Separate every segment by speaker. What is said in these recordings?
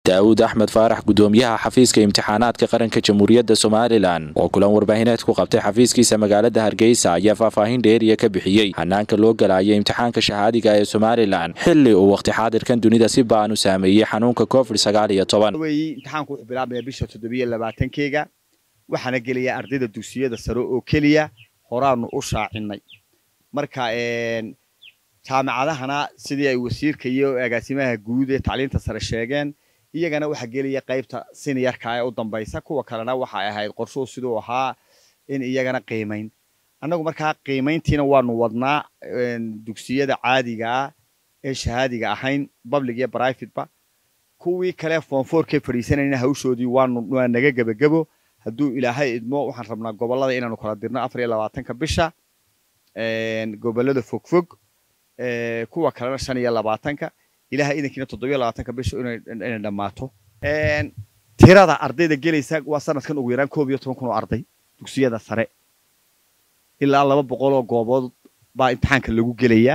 Speaker 1: daawud axmed faarax gudoomiyaha xafiiska imtixaanaadka qaranka jamhuuriyadda somalilan oo kulan warbaahineed ku qabtay xafiiskiisa magaalada hargeysa ayaa faahfaahin dheeriya ka bixiyey hanaanka loo galaayay imtixaanka shahaadiga ee somalilan xili uu waqti xaadirkan dunida si baan u saameeyey xanuunka covid sagaal iyo toban
Speaker 2: imtixaanku wuxuu bilaabmaya bisha toddobiyo labaatankeega waxaana gelaya ardayda dugsiyada sare oo keliya horaanu u shaacinay marka jaamacadahana sidii ay wasiirka iyo agaasimaha guud ee tacliinta sare sheegeen iyagana waxaa gelaya qaybta siniyarka ee u dambaysa kuwa kalena waxay ahayd qorshuhu siduu ahaa in iyagana qiimayn annagu markaa qiimayntiina waanu wadnaa dugsiyada caadigaa ee shahaadiga ahayn public iyo privateba kuwii kale foonfoorkee fadhiisanayna hawshoodii waanu waa naga gebagebo hadduu ilaahay idmo waxaan rabnaa gobolada inaanu kala dirno afar iyo labaatanka bisha gobolada fogfog kuwa kalena shan iyo labaatanka ilahay idankiina toddobiyo labaatanka bisha inay dhammaato tirada ardayda gelaysa waa sanadkan ugu yaraan koob iyo toban kun oo arday dugsiyada sare ilaa laba boqol oo goobood baa imtixaanka lagu gelayaa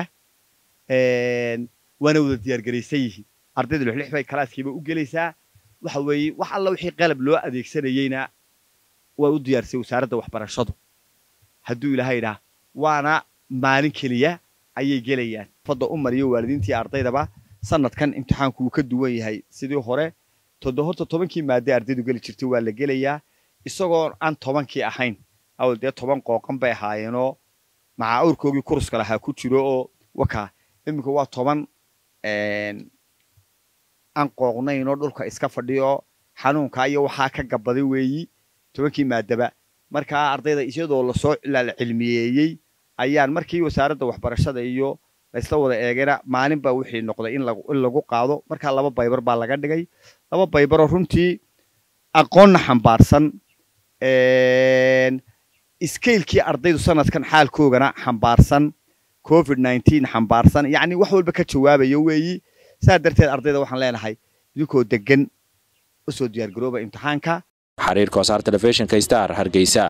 Speaker 2: waana wada diyaargaraysan yihiin ardayda lixlix bay kalaaskiiba u gelaysaa waxa weeye wax alla wixii qalab loo adeegsanayeyna way u diyaarisay wasaaradda waxbarashadu hadduu ilaahay idhaah waana maalin keliya ayay gelayaan fadda u mariyo waalidiintii ardaydaba sanadkan imtixaanku wuu ka duwan yahay sidii hore todo horta tobankii maadee ardaydu geli jirtay waa la gelayaa isagoo aan tobankii ahayn awal dee toban qooqan bay ahaayeenoo maca awrkoogii kuruska lahaa ku jiro oo wakaa iminka waa toban aan qooqnaynoo dhulka iska fadhiyo xanuunkaa iyo waxaa ka gabaday weeyi tobankii maadaba markaa ardayda iyadoo lasoo la cilmiyeeyey ayaan markii wasaaradda waxbarashada iyo laysla wada eegayna maalin baa wixii noqday in lagu qaado markaa laba baybar baa laga dhigay laba baybaroo runtii aqoonna xambaarsan scailkii ardaydu sanadkan xaalkoogana xambaarsan covid nineteen xambaarsan yacni wax walba ka jawaabayo weeyi saa darteed ardayda waxaan leenahay idinkoo degan usoo diyaargarooba imtixaanka
Speaker 1: xariirka wasaar telefishinka star hargeysa